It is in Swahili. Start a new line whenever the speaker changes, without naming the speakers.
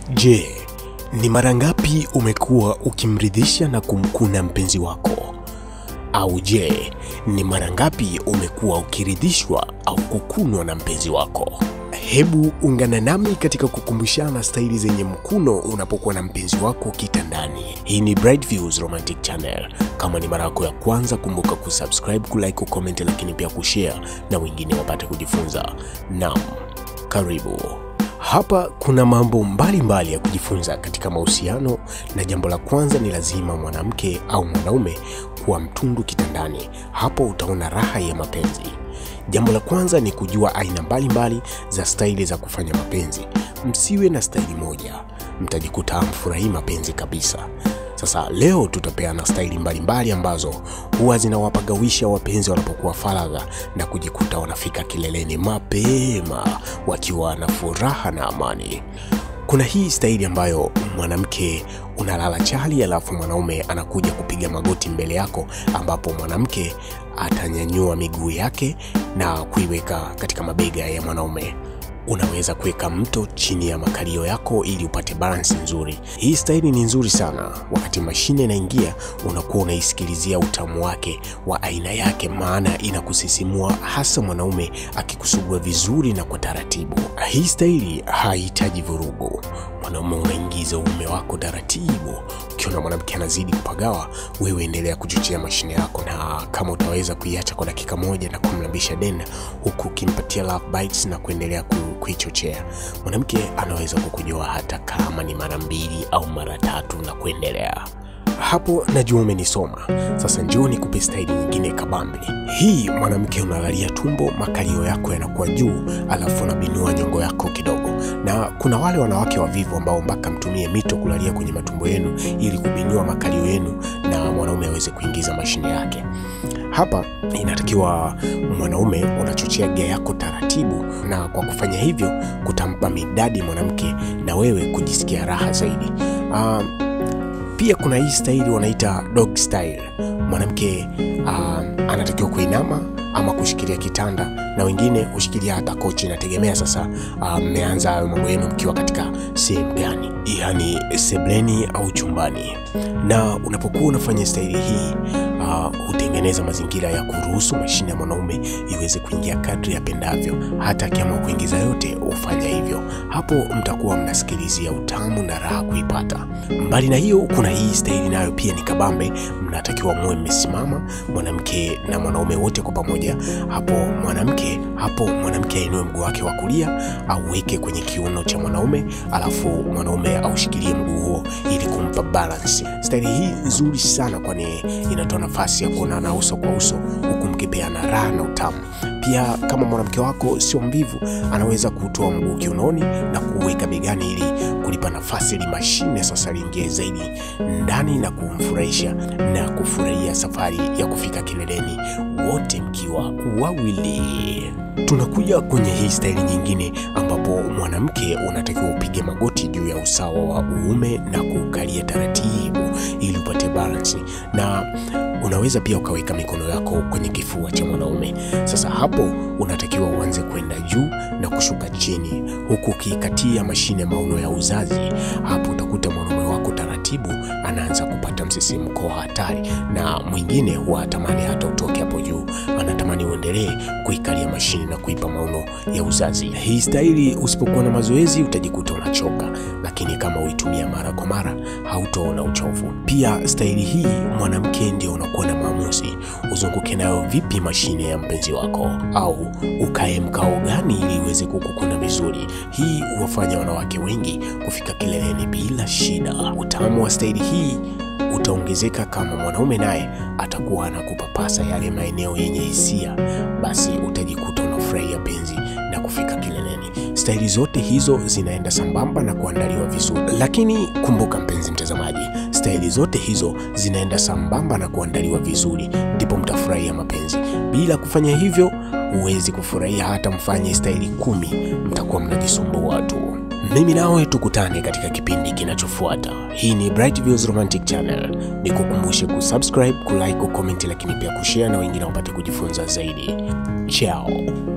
Je, ni mara ngapi umekuwa ukimridhisha na kumkuna mpenzi wako? Au je, ni mara ngapi umekuwa ukiridhishwa au kukunwa na mpenzi wako? Hebu ungana nami katika kukumbushana staili zenye mkuno unapokuwa na mpenzi wako kitandani. Hii ni Bright Views Romantic Channel. Kama ni mara yako ya kwanza, kumbuka kusubscribe, kulike, kucomment, lakini pia kushare na wengine wapate kujifunza. Naam, karibu. Hapa kuna mambo mbalimbali mbali ya kujifunza katika mahusiano, na jambo la kwanza ni lazima mwanamke au mwanaume kuwa mtundu kitandani. Hapo utaona raha ya mapenzi. Jambo la kwanza ni kujua aina mbalimbali za staili za kufanya mapenzi. Msiwe na staili moja, mtajikuta hamfurahii mapenzi kabisa. Sasa leo tutapeana staili mbalimbali ambazo huwa zinawapagawisha wapenzi wanapokuwa faragha na kujikuta wanafika kileleni mapema wakiwa na furaha na amani. Kuna hii staili ambayo mwanamke unalala chali, alafu mwanaume anakuja kupiga magoti mbele yako, ambapo mwanamke atanyanyua miguu yake na kuiweka katika mabega ya mwanaume. Unaweza kuweka mto chini ya makalio yako ili upate balansi nzuri. Hii staili ni nzuri sana. Wakati mashine inaingia, unakuwa unaisikilizia utamu wake wa aina yake, maana inakusisimua, hasa mwanaume akikusugua vizuri na kwa taratibu. Hii staili haihitaji vurugu. Mwanaume unaingiza uume wako taratibu. Ukiona mwanamke anazidi kupagawa, wewe endelea kuchochea mashine yako, na kama utaweza kuiacha kwa dakika moja na kumlambisha dena, huku ukimpatia love bites na kuendelea ku, kuichochea, mwanamke anaweza kukujoa hata kama ni mara mbili au mara tatu na kuendelea. Hapo najua umenisoma. Sasa njoo nikupe staili nyingine kabambe. Hii mwanamke unalalia tumbo, makalio yako yanakuwa juu, alafu unabinua nyongo yako kidogo. Na kuna wale wanawake wavivu ambao mpaka mtumie mito kulalia kwenye matumbo yenu ili kubinua makalio yenu na mwanaume aweze kuingiza mashine yake. Hapa inatakiwa mwanaume unachochea gia yako taratibu, na kwa kufanya hivyo kutampa midadi mwanamke na wewe kujisikia raha zaidi. Ah, pia kuna hii staili wanaita dog style. Mwanamke uh, anatakiwa kuinama ama kushikilia kitanda, na wengine hushikilia hata kochi. Inategemea sasa mmeanza hayo mambo yenu mkiwa katika sehemu gani, yani sebleni au chumbani. Na unapokuwa unafanya staili hii uh, hutengeneza mazingira ya kuruhusu mashine ya mwanaume iweze kuingia kadri yapendavyo. Hata akiamua kuingiza yote hufanya hivyo. Hapo mtakuwa mnasikilizia utamu na raha kuipata. Mbali na hiyo, kuna hii staili nayo pia ni kabambe. Mnatakiwa muwe mmesimama, mwanamke na mwanaume wote kwa pamoja. Hapo mwanamke hapo mwanamke ainue mguu wake wa kulia auweke kwenye kiuno cha mwanaume, alafu mwanaume aushikilie mguu huo ili kumpa balance. Staili hii nzuri sana, kwani inatoa nafasi ya kuonana uso kwa uso huku mkipeana raha na utamu. Pia kama mwanamke wako sio mvivu, anaweza kutoa mguu kiunoni na kuweka begani ili kulipa nafasi ili mashine sasa liingie zaidi ndani na kumfurahisha na kufurahia safari ya kufika kileleni wote mkiwa wawili. Tunakuja kwenye hii staili nyingine ambapo mwanamke unatakiwa upige magoti juu ya usawa wa uume na kukalia taratibu ili upate balansi, na unaweza pia ukaweka mikono yako kwenye kifua cha mwanaume. Sasa hapo unatakiwa uanze kwenda juu na kushuka chini, huku ukiikatia mashine mauno ya uzazi. Hapo utakuta mwanaume wako taratibu anaanza kupata msisimko wa hatari, na mwingine huwa atamani hata utoke hapo juu, anatamani uendelee kuikalia mashine na kuipa mauno ya uzazi. Hii staili usipokuwa na mazoezi utajikuta unachoka, lakini kama uitumia mara kwa mara hautoona uchovu. Pia staili hii mwanamke ndio unakuwa na maamuzi, uzunguke nayo vipi mashine ya mpenzi wako, au ukae mkao gani ili iweze kukukuna vizuri. Hii huwafanya wanawake wengi kufika kileleni bila shida. Utamu wa staili hii utaongezeka kama mwanaume naye atakuwa anakupapasa yale maeneo yenye hisia, basi utajikuta unafurahia penzi na kufika kileleni. Staili zote hizo zinaenda sambamba na kuandaliwa vizuri, lakini kumbuka mpenzi mtazamaji, staili zote hizo zinaenda sambamba na kuandaliwa vizuri, ndipo mtafurahia mapenzi. Bila kufanya hivyo, huwezi kufurahia hata mfanye staili kumi, mtakuwa mnajisumbua tu. Mimi nawe tukutane katika kipindi kinachofuata. Hii ni Bright Views Romantic Channel. Nikukumbushe kusubscribe, kulike, kucomment, lakini pia kushare na wengine wapate kujifunza zaidi. Ciao.